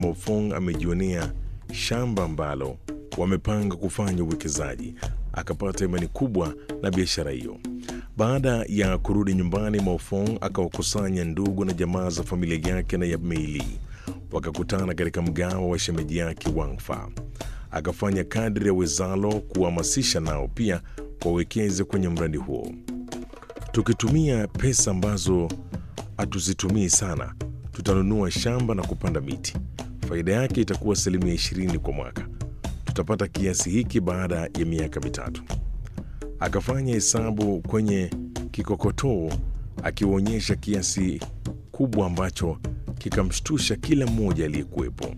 Mofong amejionea shamba ambalo wamepanga kufanya uwekezaji, akapata imani kubwa na biashara hiyo. Baada ya kurudi nyumbani, Mofong akawakusanya ndugu na jamaa za familia yake na ya Meili, wakakutana katika mgawa wa shemeji yake Wangfa. Akafanya kadri ya wezalo kuhamasisha nao pia wawekeze kwenye mradi huo. Tukitumia pesa ambazo hatuzitumii sana, tutanunua shamba na kupanda miti. Faida yake itakuwa asilimia ishirini kwa mwaka. Tutapata kiasi hiki baada ya miaka mitatu. Akafanya hesabu kwenye kikokotoo, akiwaonyesha kiasi kubwa ambacho kikamshtusha kila mmoja aliyekuwepo.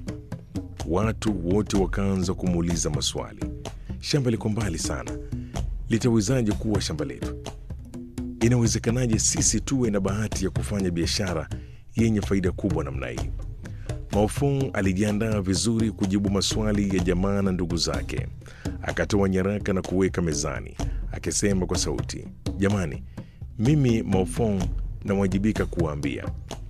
Watu wote wakaanza kumuuliza maswali. Shamba liko mbali sana, litawezaje kuwa shamba letu? Inawezekanaje sisi tuwe na bahati ya kufanya biashara yenye faida kubwa namna hii? Maofong alijiandaa vizuri kujibu maswali ya jamaa na ndugu zake. Akatoa nyaraka na kuweka mezani, akisema kwa sauti, jamani, mimi Maofong nawajibika kuwaambia,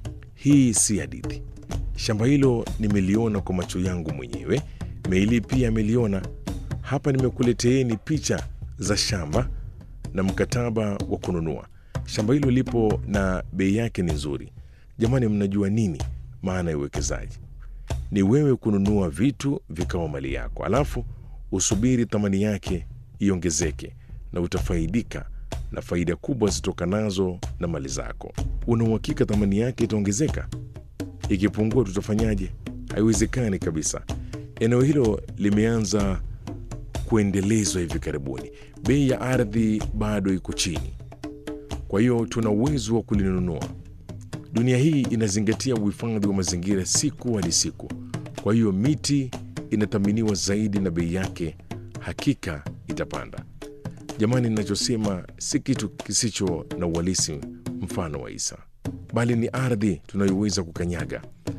hii si hadithi. Shamba hilo nimeliona kwa macho yangu mwenyewe. Meili pia ameliona. Hapa nimekuleteeni picha za shamba na mkataba wa kununua. Shamba hilo lipo na bei yake ni nzuri. Jamani, mnajua nini maana ya uwekezaji? Ni wewe kununua vitu vikawa mali yako, alafu usubiri thamani yake iongezeke, na utafaidika na faida kubwa zitokanazo na mali zako. Una uhakika thamani yake itaongezeka? Ikipungua tutafanyaje? Haiwezekani kabisa. Eneo hilo limeanza kuendelezwa hivi karibuni, bei ya ardhi bado iko chini, kwa hiyo tuna uwezo wa kulinunua. Dunia hii inazingatia uhifadhi wa mazingira siku hadi siku, kwa hiyo miti inathaminiwa zaidi na bei yake hakika itapanda. Jamani, ninachosema si kitu kisicho na uhalisi mfano wa Isa, bali ni ardhi tunayoweza kukanyaga.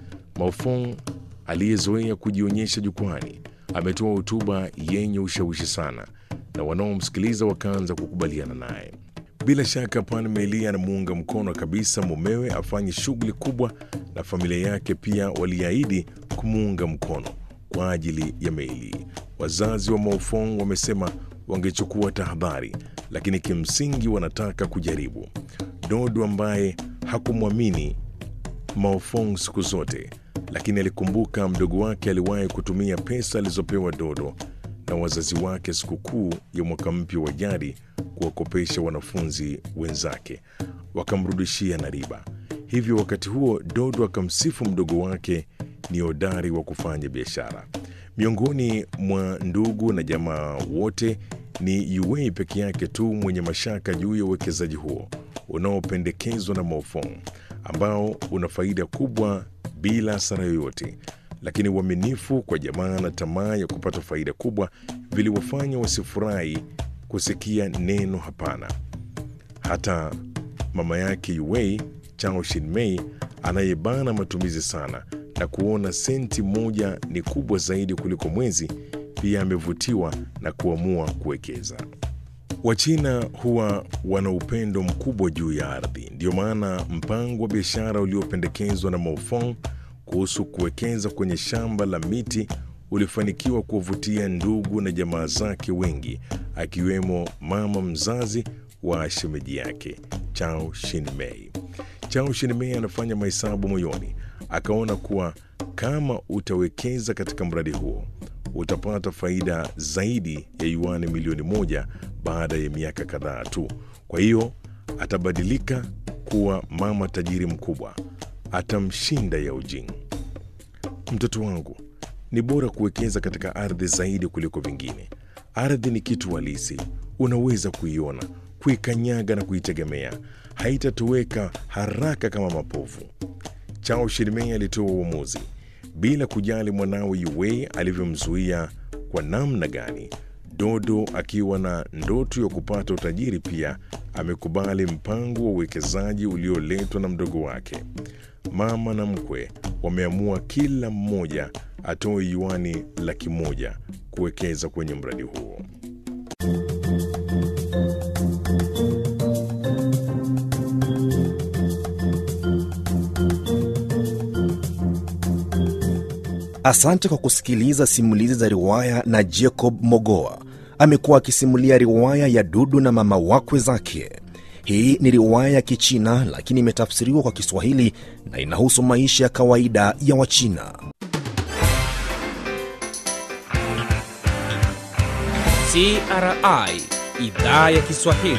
Maofong aliyezoea kujionyesha jukwani ametoa hotuba yenye ushawishi sana, na wanaomsikiliza wakaanza kukubaliana naye. Bila shaka Pan Meli anamuunga mkono kabisa mumewe afanye shughuli kubwa, na familia yake pia waliahidi kumuunga mkono kwa ajili ya Meli. Wazazi wa Maofong wamesema wangechukua tahadhari, lakini kimsingi wanataka kujaribu. Dodo ambaye hakumwamini Maofong siku zote, lakini alikumbuka mdogo wake aliwahi kutumia pesa alizopewa Dodo na wazazi wake sikukuu ya mwaka mpya wa jadi kuwakopesha wanafunzi wenzake, wakamrudishia na riba. Hivyo wakati huo Dodo akamsifu mdogo wake ni hodari wa kufanya biashara. Miongoni mwa ndugu na jamaa wote ni Yuwei peke yake tu mwenye mashaka juu ya uwekezaji huo unaopendekezwa na Maofong ambao una faida kubwa bila hasara yoyote. Lakini uaminifu kwa jamaa na tamaa ya kupata faida kubwa viliwafanya wasifurahi kusikia neno hapana. Hata mama yake Yuwei, Chao Shinmei, anayebana matumizi sana na kuona senti moja ni kubwa zaidi kuliko mwezi, pia amevutiwa na kuamua kuwekeza. Wachina huwa wana upendo mkubwa juu ya ardhi. Ndiyo maana mpango wa biashara uliopendekezwa na Maofong kuhusu kuwekeza kwenye shamba la miti ulifanikiwa kuwavutia ndugu na jamaa zake wengi, akiwemo mama mzazi wa shemeji yake Chao Shinmei. Chao Shinmei anafanya mahesabu moyoni, akaona kuwa kama utawekeza katika mradi huo utapata faida zaidi ya yuani milioni moja baada ya miaka kadhaa tu. Kwa hiyo atabadilika kuwa mama tajiri mkubwa, atamshinda Yao Jing. Mtoto wangu, ni bora kuwekeza katika ardhi zaidi kuliko vingine. Ardhi ni kitu halisi, unaweza kuiona, kuikanyaga na kuitegemea. Haitatoweka haraka kama mapovu. Chao Shinmei alitoa uamuzi bila kujali mwanawe Yuwei alivyomzuia kwa namna gani. Dodo akiwa na ndoto ya kupata utajiri pia amekubali mpango wa uwekezaji ulioletwa na mdogo wake. Mama na mkwe wameamua kila mmoja atoe yuani laki moja kuwekeza kwenye mradi huo. Asante kwa kusikiliza simulizi za riwaya na Jacob Mogoa. Amekuwa akisimulia riwaya ya Dudu na mama wakwe zake. Hii ni riwaya ya Kichina lakini imetafsiriwa kwa Kiswahili na inahusu maisha ya kawaida ya Wachina. CRI idhaa ya Kiswahili.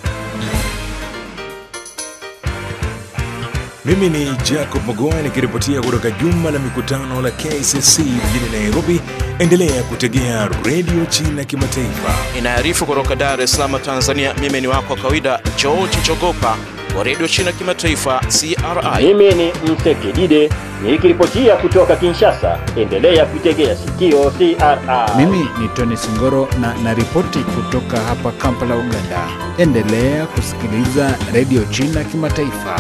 Mimi ni Jacob Mogoa nikiripotia kutoka jumba la mikutano la KCC mjini Nairobi. Endelea kutegea redio China Kimataifa. Inaarifu kutoka Dar es Salaam, Tanzania. Mimi ni wako wa kawaida George Chogopa wa redio China Kimataifa, CRI. Mimi ni Msekidide nikiripotia kutoka Kinshasa. Endelea kuitegea sikio CRI. Mimi ni Tony Singoro na naripoti kutoka hapa Kampala, Uganda. Endelea kusikiliza redio China Kimataifa.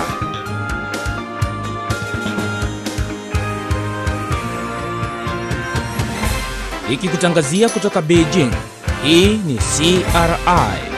Ikikutangazia kutoka Beijing. Hii ni CRI